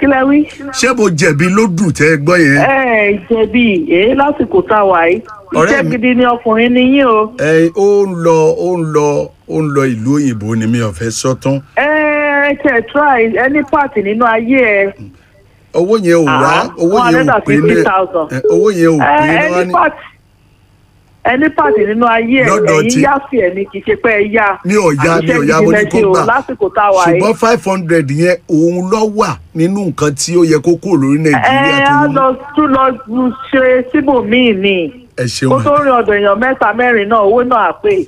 kí lẹ wí. ṣé mo jẹ̀bi ló dùn tẹ́ ẹ gbọ́ yẹn. ẹ ẹ jẹ̀bi èyí lásìkò tá a wà yìí Ọ̀rẹ́ iṣẹ́ mi- gidi ni ọkùnrin ni yín o. ẹ ó ń lọ ó ń lọ ó ń lọ ìlú òyìnbó ni mi ò fẹ́ sọ tán ẹ ẹ tẹ try any part nínú ayé ẹ owó yẹn ò wá Ah, owó yẹn ò pé ní 150,000. ẹ, owó yẹn ò ẹ pé ní wá any ní. part any part nínú ayé ẹ Lọ́dọ̀ ẹ̀yin tí- yá sí ẹ ní kì í ṣe pé ẹ yá. mi ò ya mi ò ya Àṣìṣe mo ní gidi kó lẹ ṣe o gbà lásìkò tá a wà yìí. ṣùgbọ́n five hundred yẹn òun lọ wà nínú nǹkan tí ó yẹ kó kúrò lórí ẹ nàìjíríà tó á ń lọ tún lọ ṣe síbòmíì ni ẹ kó ṣeun tó rìn ọ̀dọ̀ èèyàn mẹ́ta mẹ́rin náà owó náà á pè.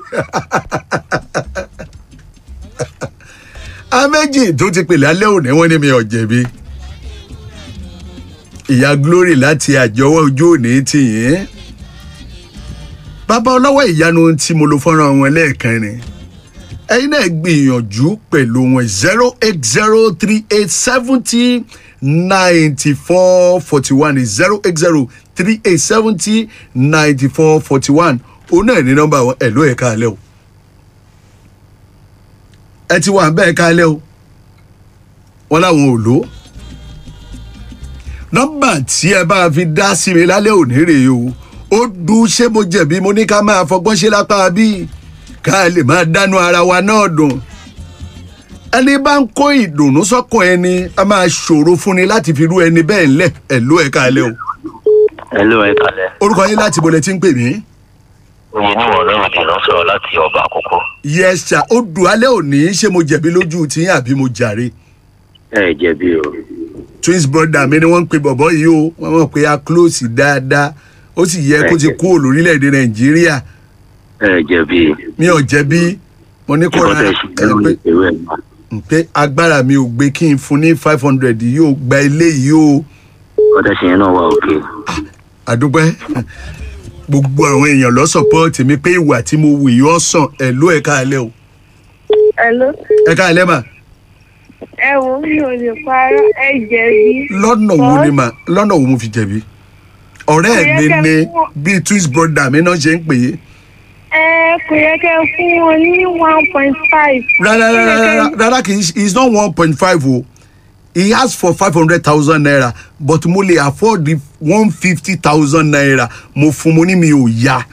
améjì tó ti pè lálẹ́ òní wọ́n ní mi ò jẹ̀bi ìyá glory láti àjọwọ́ ojú òní tì yín bàbá ọlọ́wọ́ ìyanu tí mo lo fọ́nrán wọn lẹ́ẹ̀kan ni ẹ̀yin náà gbìyànjú pẹ̀lú wọn zero eight zero three eight seventy ninety four forty one zero eight zero three eight seventy ninety four forty one òun náà ní nọ́mbà wọn ẹ̀ ló ẹ̀ka alẹ́ o ẹ ti wà bẹ́ẹ̀ kálẹ̀ o wọn làwọn ò lò ó nọ́mbà tí ẹ bá fi dá sí mi lálẹ́ òní rèé o ó dùn ṣé mo jẹ̀bi mo ní ká máa fọgbọ́n ṣe lápá bí ká lè máa dánú ara wa náà dùn ẹni bá ń kó ìdùnnú sọ́kàn ẹni a máa ṣòro fún ni láti fi rú ẹni bẹ́ẹ̀ ńlẹ̀ ẹ̀ ló ẹ̀ kálẹ̀ o Hello, ẹ kalẹ̀. orúkọ yín láti bolẹ̀ tí ń pè mí. Oye níwọ̀n ọlọ́run kì í lọ sọ̀rọ̀ láti ọba àkókò. yẹ́sà ó dùn alẹ́ òní ṣé mo jẹ̀bi lójú tí àbí mo jàre. Ẹ jẹ̀bi o. twins brother mi ni wọ́n ń pe bọ̀bọ̀ yìí o wọ́n mọ̀ pé a close dáadáa ó sì yẹ kó ti kú lórílẹ̀‐èdè nàìjíríà Ẹ jẹ̀bi. mi ò jẹ̀bi mo ní kó ra Ìkọ́tẹ̀ ẹ ṣùgbọ́n pé ìwé ẹ̀ máa. pé agbára mi ò gbé kí n fún ní five hundred yìí ó gba ilé yìí o Ìkọ́tẹ̀ ṣe yẹn náà wà òkè. àdúpẹ́ gbogbo àwọn èèyàn lọ support mi pé ìwà tí mo wù yìí ọ̀sán ẹ̀ ló ẹ̀ káalẹ́ o Hello. ẹ̀ káalẹ́ mà ẹ wo mi ò lè parọ́ ẹ jẹ̀bi. lọ́nà wo ni mà lọ́nà wo mo fi jẹ̀bi ọ̀rẹ́ Kò yẹ mi kẹ́ ni fún- bíi twins brother mi náà ṣe ń pè é ẹ kò yẹ kẹ́ fún wọn ní one point five. rárá rárá rárá rárá kì í ṣe- it's not one point five o he asked for five hundred thousand naira but mo lè afford the one fifty thousand naira mo fún mo ní mi ò ya.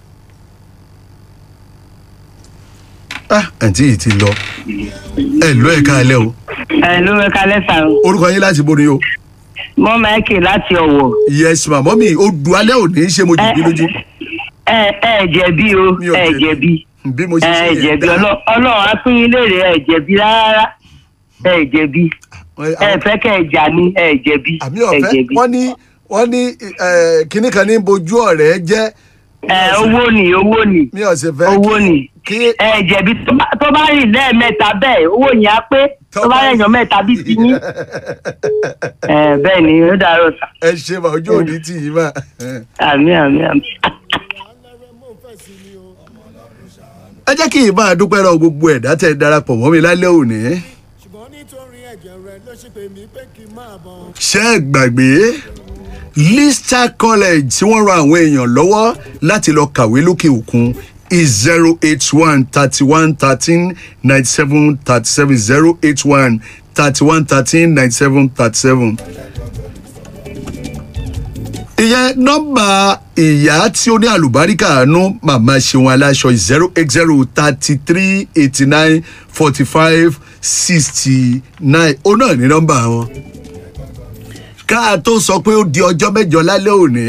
ah àǹtí yìí ti lọ ẹ lọ ẹ káalẹ́ o ẹ ló ẹ kalẹ sàn orúkọ yín láti borí o mọ máìkì láti ọwọ yes ma mọ́mí o du alẹ́ òní ṣé mo jìbí lójú ẹ ẹ jẹbi o Mi ò ẹ jẹ̀bi. jẹbi bí mo ṣe ṣe ẹ yẹn jẹbi dá. Ọlọ́- ọlọrun á pín in léèrè ẹ jẹbi rárá ẹ jẹbi ẹ fẹ kẹ ẹ jà ní ẹ jẹbi àmì ẹ ọ̀fẹ́ jẹbi wọ́n ní wọ́n ní eh, kinní kan ní bojú ọ̀rẹ́ jẹ́ ẹ owó ni owó ni mi ò sì fẹ́ owó kí- ni kí ẹ jẹbi tó bá- tó bá rìn lẹ́ẹ̀mẹ́ta bẹ́ẹ̀ owó yẹn á pé tó bá rẹ̀yàn mẹ́ta bí ti yín ẹ bẹ́ẹ̀ ni ó dàrọ̀ sà ẹ ṣe mà ojú òní tì yín mà. àmì àmì àmì. ẹ jẹ́ kí n máa dúpẹ́ lọ gbogbo ẹ̀dá tẹ̀ darapọ̀ mọ́ mi lálẹ́ òní. ṣùgbọ́n nítorí ẹ̀jẹ̀ rẹ̀ ló ṣe pè mí pé kí n máa bọ̀. ṣé ẹ gbàgbé Lister College tí wọ́n ran àwọn èèyàn lọ́wọ́ láti lọ kàwé lókè òkun is zero eight one thirty one thirteen ninety seven thirty seven zero eight one thirty one thirteen ninety seven thirty seven. ìyẹn nọ́mbà ìyá tí ó ní àlùbáríkà àánú màmá ṣeun aláṣọ zero eight zero thirty three eighty nine forty five sixty nine ó náà ní nọ́mbà wọn ká tó sọ pé ó di ọjọ́ mẹ́jọ lálẹ́ òní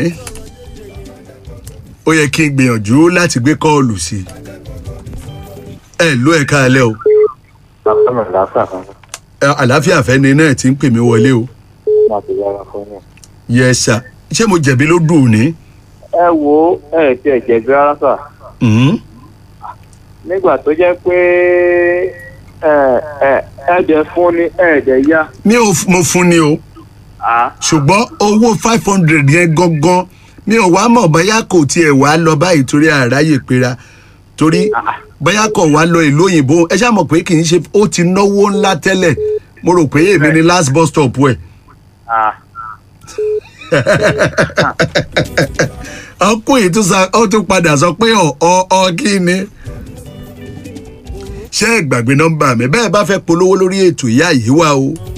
ó yẹ kí n gbìyànjú láti gbé kọ́ọ̀lù sí i ẹ ló ẹ káalẹ́ o Bàbá mi lásà kan Ẹ, àlàáfíà fẹ́ni náà ti ń pè mí wọlé o láti yára fún mi. yẹ sà ṣé mo jẹ̀bi ló dùn ní. Ẹ wo ẹ ti ẹ̀ jẹ̀bi rárá sà. Mhm. Nígbà tó jẹ́ pé ẹ ẹ ẹ̀jẹ̀ fún ni ẹ̀jẹ̀ yá. mi ò f- mo fún ni o ṣùgbọ́n owó five hundred yẹn gangan mi ò wá mọ̀ bóyá kò tiẹ̀ wá lọ báyìí torí àráyè pera torí bóyá kò wá lọ ìlú òyìnbó ẹ ṣáà mọ̀ pé kì í ṣe ó ti náwó ńlá tẹ́lẹ̀ mo rò pé èmi ni last bus stop ẹ̀. ọkùnrin tún sa ó tún padà sọ pé ọ ọ ọ kí ni. ṣé ẹ gbàgbé nọ́mbà mi bẹ́ẹ̀ bá fẹ́ polówó lórí ètò ìyá yìí wá o